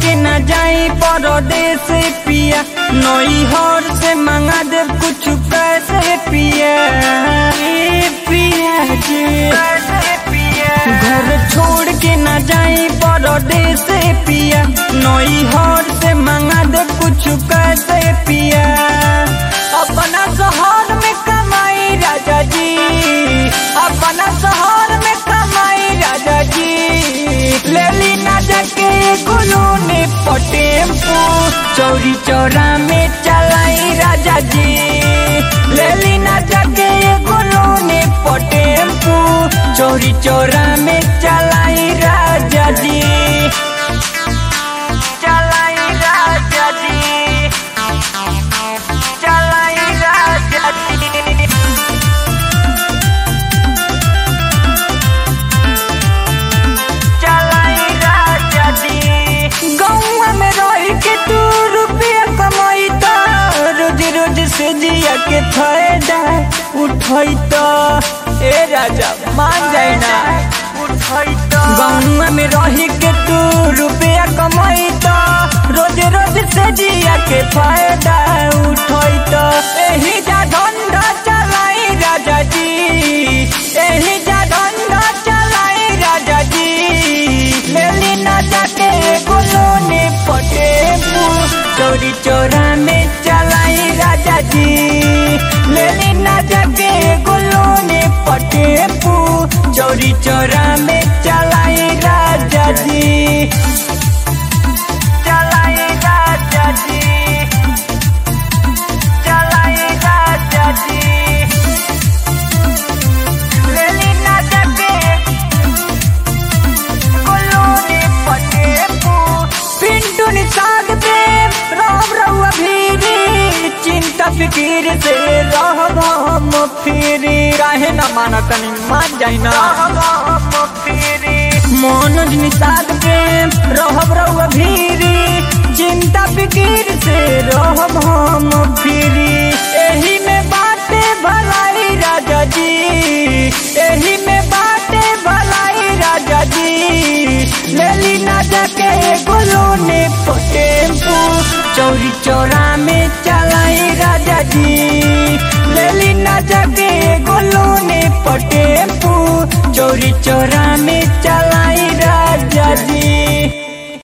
के न जाई परदेश पिया नई हर से मंगा दे कुछ पैसे पिया ए पिया जी घर छोड़ के न जाई परदेश पिया नई हर से मंगा दे कुछ पैसे पिया अपना शहर में कमाई राजा जी अपना शहर में कमाई राजा जी ले ली ना जाके गुलू ने पटेम्पू चौरी चौरा में चलाई राजा जी ले ली ना जाके गुलू ने पटेम्पू चौरी चौरा में चलाई राजा जी चलाई राजा जी चलाई राजा जी चलाई राजा जी गौवा में रह के तू रुपया कमाई तो रोज रोज से जिया के फायदा उठाई तो ए राजा मान जाए ना उठाई तो गौवा में रह के तू रुपया कमाई तो रोज रोज से जिया के फायदा उठाई तो एही जा धंधा चलाई राजा जी एही जा धंधा चलाई राजा जी लेली ना जाके गुलो ने पटे चोरी चोरा में चलाई राजा जी लेली ना जाके गुलो ने पटे चोरी चोरा में चलाई राजा जी चलाई राजा जी चलाई राजा जी लेली ना जाके कोलोनी पटेपू पिंटू निषाद पे राम रहुआ भीरी चिंता फिकीर से रहब हम फिरी काहे न माना तनी मान जाई ना मनोज निषाद पे रहब रहुआ भीरी चिंता फिकीर से रहब हम फिरी एही में बाटे भलाई राजा जी एही में बाटे भलाई राजा जी लेली ना जाके गुलो ने पटेम्पू चौरी चौरा में चलाई राजा जी लेली ना जाके गुलो ने पटेम्पू चौरी चौरा में